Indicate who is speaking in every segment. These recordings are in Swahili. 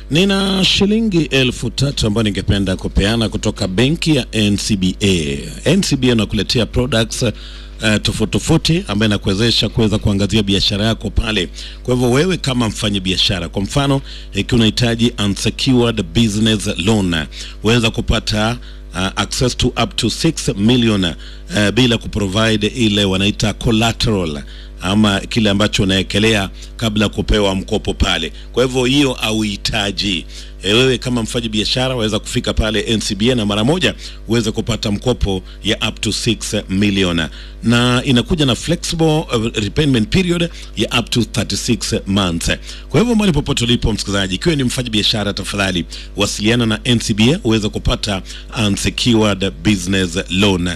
Speaker 1: Nina shilingi elfu tatu ambayo ningependa kupeana kutoka benki ya NCBA. NCBA inakuletea products uh, tofauti tofauti ambayo inakuwezesha kuweza kuangazia biashara yako pale. Kwa hivyo wewe kama mfanya biashara, kwa mfano ikiwa unahitaji unsecured business loan, waweza kupata uh, access to up to 6 million uh, bila kuprovide ile wanaita collateral ama kile ambacho unaekelea kabla ya kupewa mkopo pale. Kwa hivyo hiyo hauhitaji e, wewe kama mfanya biashara waweza kufika pale NCBA na mara moja uweze kupata mkopo ya up to 6 million, na inakuja na flexible uh, repayment period ya up to 36 months. Kwa hivyo mahali popote ulipo msikilizaji, ikiwa ni mfanya biashara, tafadhali wasiliana na NCBA uweze kupata unsecured business loan.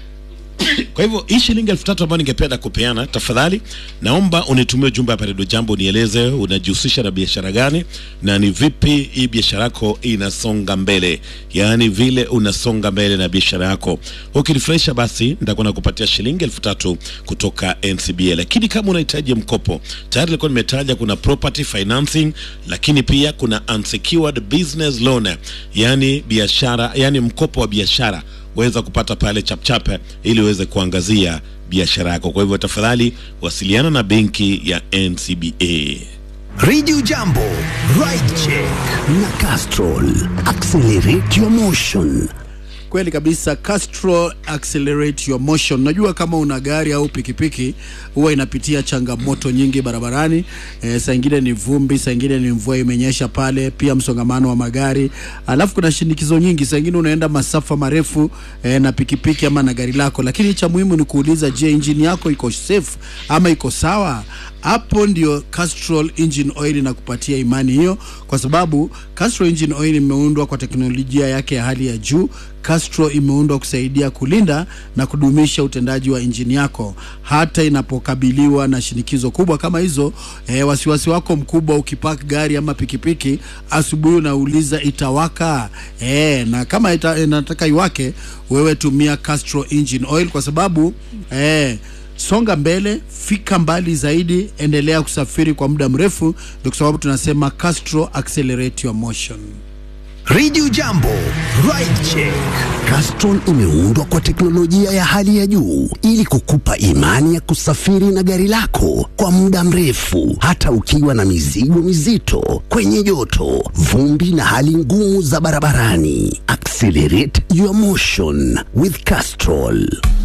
Speaker 1: Kwa hivyo hii shilingi elfu tatu ambayo ningependa kupeana, tafadhali naomba unitumie ujumbe hapa Redio Jambo, nieleze unajihusisha na biashara gani na ni vipi hii biashara yako inasonga mbele, yaani vile unasonga mbele na biashara yako. Ukinifurahisha basi nitakuwa nakupatia shilingi elfu tatu kutoka NCBA. Lakini kama unahitaji mkopo, tayari nilikuwa nimetaja kuna property financing, lakini pia kuna unsecured business loan, yaani biashara, yaani mkopo wa biashara weza kupata pale chapchape ili uweze kuangazia biashara yako. Kwa hivyo tafadhali wasiliana na benki ya NCBA.
Speaker 2: Radio Jambo, Ride Check na Castrol. Accelerate your motion.
Speaker 3: Kweli kabisa, Castrol accelerate your motion. Najua kama una gari au pikipiki huwa inapitia changamoto nyingi barabarani. E, saa ingine ni vumbi, saa ingine ni mvua imenyesha pale, pia msongamano wa magari, alafu kuna shinikizo nyingi. Saa ingine unaenda masafa marefu e, na pikipiki ama na gari lako, lakini cha muhimu ni kuuliza, je, injini yako iko safe ama iko sawa? Hapo ndio Castrol engine oil inakupatia imani hiyo, kwa sababu Castrol engine oil imeundwa kwa teknolojia yake ya hali ya juu. Castrol imeundwa kusaidia kulinda na kudumisha utendaji wa injini yako hata inapokabiliwa na shinikizo kubwa kama hizo. E, wasiwasi wako mkubwa ukipaki gari ama pikipiki asubuhi, unauliza itawaka? E, na kama ita, inataka iwake, wewe tumia Castrol engine oil kwa sababu e, songa mbele, fika mbali zaidi, endelea kusafiri kwa muda mrefu. Ndio kwa sababu tunasema Castrol accelerate your motion.
Speaker 2: Radio Jambo, Ride Check. Castrol imeundwa kwa teknolojia ya hali ya juu ili kukupa imani ya kusafiri na gari lako kwa muda mrefu, hata ukiwa na mizigo mizito, kwenye joto, vumbi na hali ngumu za barabarani. Accelerate your motion with Castrol.